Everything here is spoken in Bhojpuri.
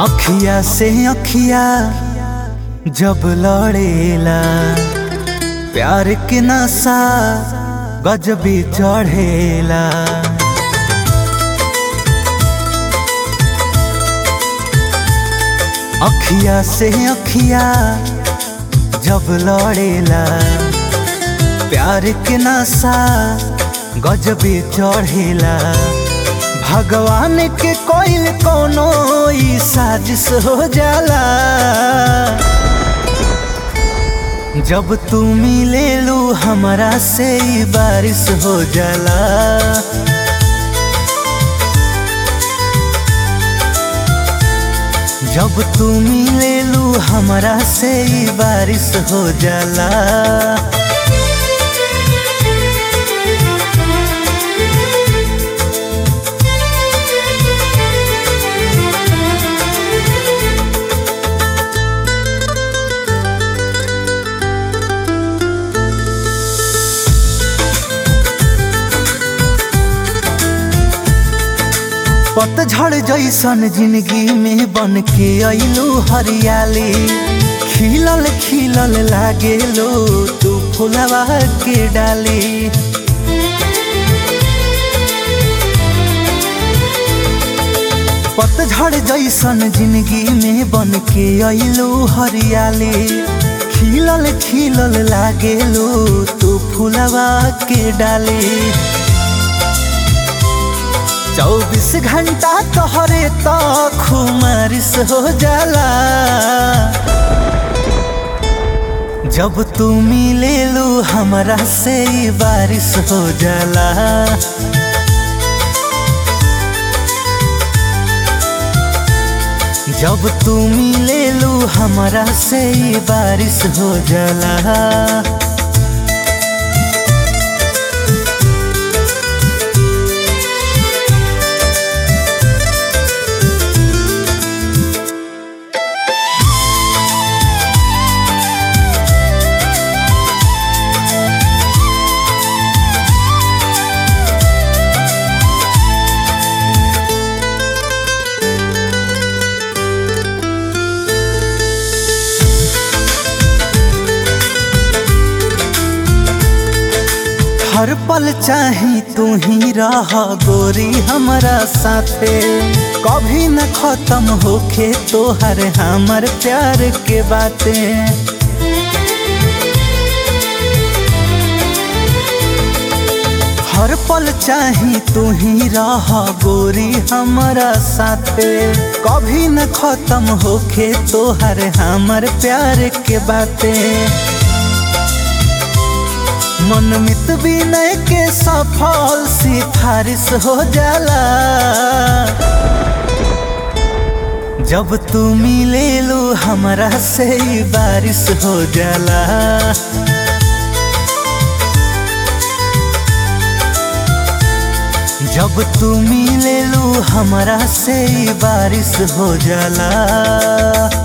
अखिया से अखिया जब लड़ेला प्यार के नशा गजबी चढ़ेला अखिया से अखिया जब लड़ेला प्यार के नशा गजबी चढ़ेला भगवान के कोइल कोनो ई साजिश हो जाला जब तू मिलेलू हमरा से ई बारिश हो जाला जब तू मिलेलू हमरा से ई बारिश हो जाला पतझड़ जैसन जिंदगी में बन के अइलू हरियाली खिलल खिलल लागेलो तू फुलवा के डाली पतझड़ जैसन जिंदगी में बन के अइलू हरियाली खिलल खिलल लागेलो तू फुलवा के डाली चौबीस घंटा तोहरे तो खुमारिश हो जाला जब तू मिलेलू हमरा से ई बारिश हो जाला जब तू मिलेलू हमरा से ई बारिश हो जाला हर पल चाही तू ही रह गोरी हमरा साथे कभी न खत्म होखे तोहर हमर प्यार के बातें हर पल चाही तू ही रह गोरी हमरा साथे कभी न खत्म होखे तोहर हमर प्यार के बातें मनमित विनय के सफल सिफारिश हो जाला जब तू मिलेलू हमरा से ई बारिश हो जाला जब तू मिलेलू हमरा से ई बारिश हो जाला